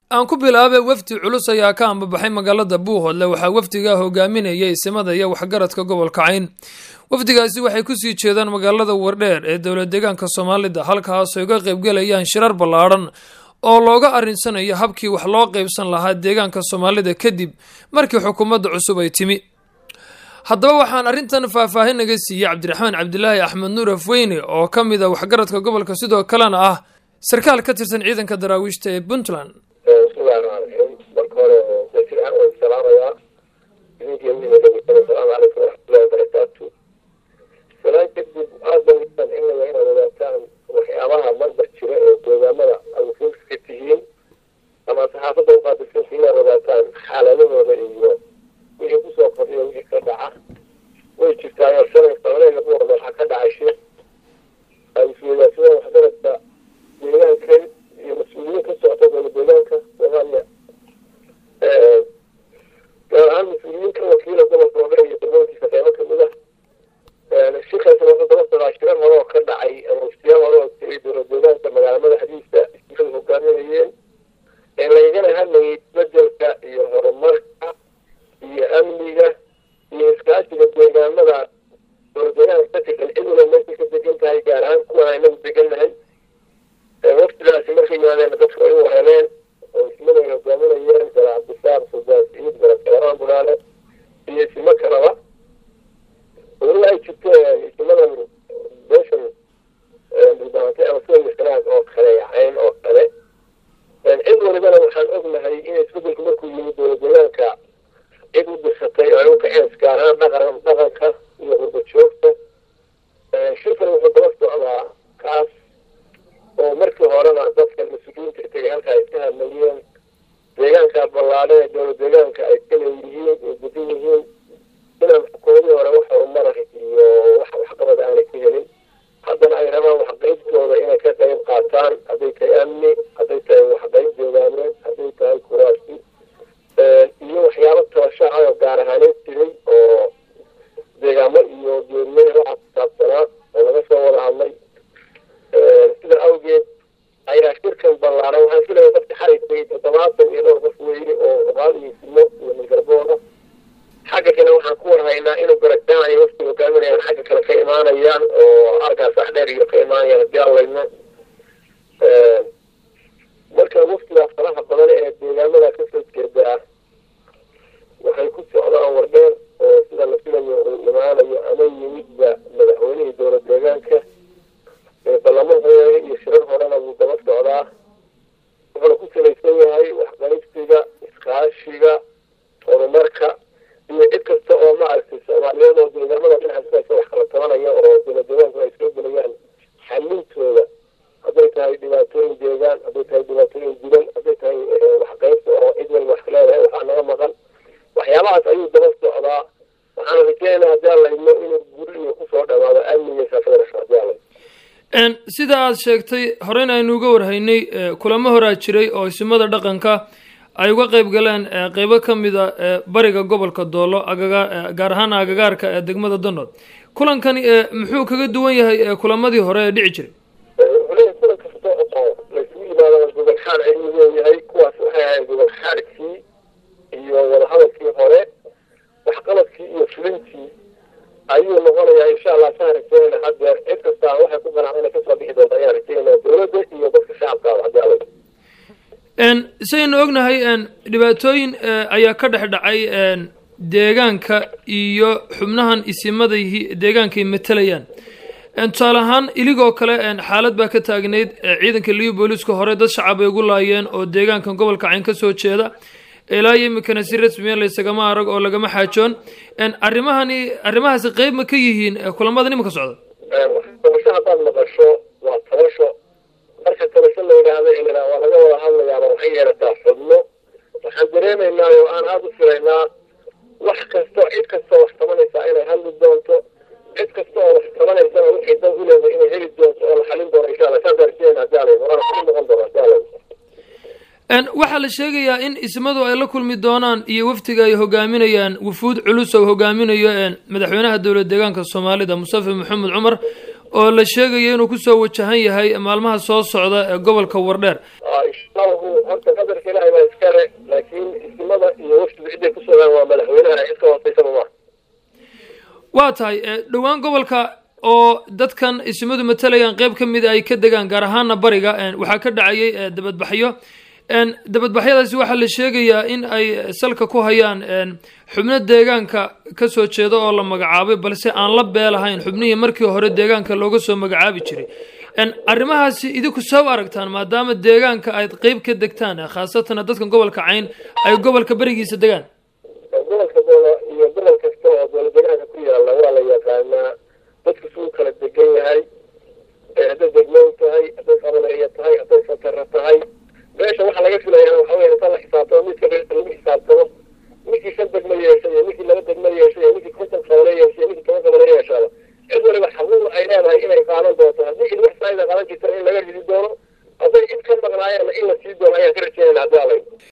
aan ku bilaabay wafdi culus ayaa ka ambabaxay magaalada buuhoodle waxaa wafdigaa hogaaminayay isimada iyo waxgaradka gobolka cayn wafdigaasi waxay kusii jeedaan magaalada wardheer ee dowlad deegaanka soomaalida halkaasoo uga qaybgalayaan shirar ballaadhan oo looga arrinsanayo habkii wax loo qaybsan lahaa deegaanka soomaalida kadib markii xukuumadda cusub ay timi haddaba waxaan arrintan faahfaahin naga siiyey cabdiraxmaan cabdilaahi axmed nuur afweyne oo ka mid a waxgaradka gobolka sidoo kalena ah sarkaal ka tirsan ciidanka daraawiishta ee puntland bismillahi raxmaan raxiim marka hore wasiiraan waan salaamayaa idinkiiyo asalaamu calaykum waraxmatullahi wabarakaatu salaan kadib aad baan ugu sancinaya inaad ogaataan waxyaabaha marbar jira ee deegaamada aad wakiilka ka tihiin ama saxaafadda uqaabilsantii inaad ogaataan xaaladahooda iyo wixii kusoo kordhiya wixii ka dhaca way jirtaayo shalay qabaleega buurda waxaa ka dhacay shir ay isweydaarsadeen waxgaradka deegaankan iyo mas-uuliyiin ka socota dowla deegaanka soomaaliya gaar ahaan mas-uuliyiin ka wakiila gobolka oga iyo degmooyinkiisa qeybo kamid ah shirkaasna wuxuu daba socdaa shirar hore oo ka dhacay ama waftiyaal hore oo tegay dowla deegaanka magaala madaxdiisa isirada hogaaminayeen ee lagagana hadlayay bedelka iyo horumarka iyo amniga iyo iskaashiga deegaamada dowla deegaanka ka tirsan ciduna meesha ka degan tahay gaar ahaan kuwan aynagu degannahay waftidaasi markay yimaadeen dadku ay u wareemeen oo ismada ay hogaaminayeen gala cabdisaar sudaas ciid garabgalaraan bulaale iyo isimo kalaba weli ay jirto isimadan beeshan dhulbaantay ama sida misraag oo kale yacayn oo kale cid walibana waxaan ognahay in isbedelku markuu yimid dowla deegaanka cid u dirsatay oo ay u kaceen gaar ahaan dhaqan dhaqanka iyo qurba joogta shirkan wuxuu daba socdaa kaas oo markii horena dadka mas-uuliyiinta tegay halka ay ka hadlayeen deegaanka ballaadhe ee dowla deegaanka ay ka leeyihiin ay gudan yihiin inaan xukuumadii hore wax horumara iyo wax waxqabada aanay ka helin haddana ay rabaan waxqaybtooda inay ka qayb qaataan hadday tahay amni hadday tahay waxqayb deegaameed hadday tahay kuraasi iyo waxyaabo tabashaca oo gaar ahaaneed jiray oo deegaamo iyo geeriye waxa kusaabsanaa oo laga soo wada hadlay sida awgeed ayaa shirkan ballaaran waxaan filaya dadka xalay tegay toddobaatan iyo dhowr qof weyne oo oqaal iyo simo iyo milgarbooda xagga kale waxaan ku warhaynaa inuu garagdaanayo wafti hogaaminayaan xagga kale ka imaanayaan oo arkaas axdheer iyo ka imaanayaan haddii aan layno marka waftigaa faraha badan ee deegaamada kasoo jeedaa waxay ku socdaan wardheer oo sida la filayo uu imaanayo ama yimidba madaxweynihii dowla deegaanka ballamo hore iyo shirar horena wuu daba socdaa wuxuuna ku salaysan yahay waxqaybsiga iskaashiga horumarka iyo cid kasta oo maaragtay soomaaliyeed oo deegaamada dhinacaas wax kala tabanaya oo dowla deegaanku ay soo gelayaan xalintooda hadday tahay dhibaatooyin deegaan hadday tahay dhibaatooyin dilan hadday tahay waxqaybta oo cid walba wax leedahay waxaa naga maqan waxyaabahaas ayuu daba socdaa waxaan rajeynaa haddii aan laydno inuu guri iyo kusoo dhawaado amniga saafadasho haddii aan laydno sida aad sheegtay horeyna aynu uga warhaynay kulamo horaa jiray oo isimada dhaqanka ay uga qayb galeen qeybo ka mid a bariga gobolka doolo agaga gaar ahaan agagaarka ee degmada danood kulankani muxuu kaga duwan yahay kulamadii hore ee dhici jiray wuxuleeyahay kulan kasta oo laysugu yimaado gobol xaal ayuu leeyahay kuwaas waxay ahayd gobol xaalkii iyo wadahadalkii hore waxqabadkii iyo fulintii ayuu noqonayaa insha allah saan rajeynayna haddeer cid kastaa waxay ku ganacda inay kasoo bixi doonta ayaan rajeynaya dowladda iyo dadka shacabkaaba haddii alla saynu ognahay dhibaatooyin ayaa ka dhex dhacay deegaanka iyo xubnahan isimaday deegaankay matalayaan tusaale ahaan iligoo kale xaalad baa ka taagnayd ciidanka liyu booliiska hore dad shacab ay ugu laayeen oo deegaankan gobolka cayn ka soo jeeda ilaa iyo iminkana si rasmiya laysagama arag oo lagama xaajoon arrimahani arrimahaasi qeyb ma ka yihiin kulamada nimanka socda tabasho haddaad maqasho waa tabasho marka tabasho la yidhaahdo ilaa waa laga wada hadlayaaba waxay yeelataa xubno waxaan dareemaynaa oo aan aada u filaynaa wax kasto cid kastoo wax tabanaysaa inay hadli doonto cid kasta oo wax tabanaysana wixii dan u leedahay inay heli doonto oo la xalin doono insha allah saas arjeenaa hadii alayno waana xalin noqon doona hadii alayno waxaa la sheegayaa in ismadu ay la kulmi doonaan iyo wafdiga ay hogaaminayaan wufuud culus oo hogaaminayo madaxweynaha dowlad deegaanka soomaalida mustafa maxamed cumar oo la sheegayo inuu kusoo wajahan yahay maalmaha soo socda ee gobolka wardheer inshallahu horta qadarka ilaahay baa waa tahay dhowaan gobolka oo dadkan isimadu matalayaan qeyb ka mida ay ka degaan gaar ahaana bariga waxaa ka dhacayay dabadbaxyo dabadbaxyadaasi waxaa la sheegayaa in ay salka ku hayaan xubno deegaanka kasoo jeeda oo la magacaabay balse aan la beelahayn xubnihii markii hore deegaanka looga soo magacaabi jiray arrimahaasi idinku soo aragtaan maadaama deegaanka ayd qeyb ka degtaan khaasatan dadkan gobolka cayn ay gobolka berigiisa degaan gobolka doola iyo gobol kasta oo doola deegaanka ku yaala waa la yaqaanaa dadku suu kala degan yahay hadday degmoon tahay hadday qabaneeya tahay hadday fatara tahay meesha waxaa laga filayaa waxa wey inta la xisaabtamo midka lagu xisaabtamo ninkii shan degmo yeeshay iyo ninkii laba degmo yeeshay iyo ninkii konton qabane yeeshay iyo ninkii toban qabane yeeshaaba cid waliba xaquuq ay leedahay inay qaadan doonto haddii cid wax saayida qaadan jirta in laga ridi doono hadday cid ka maqnaayeenna in la sii doono ayaan ka rajeynayna haddii alay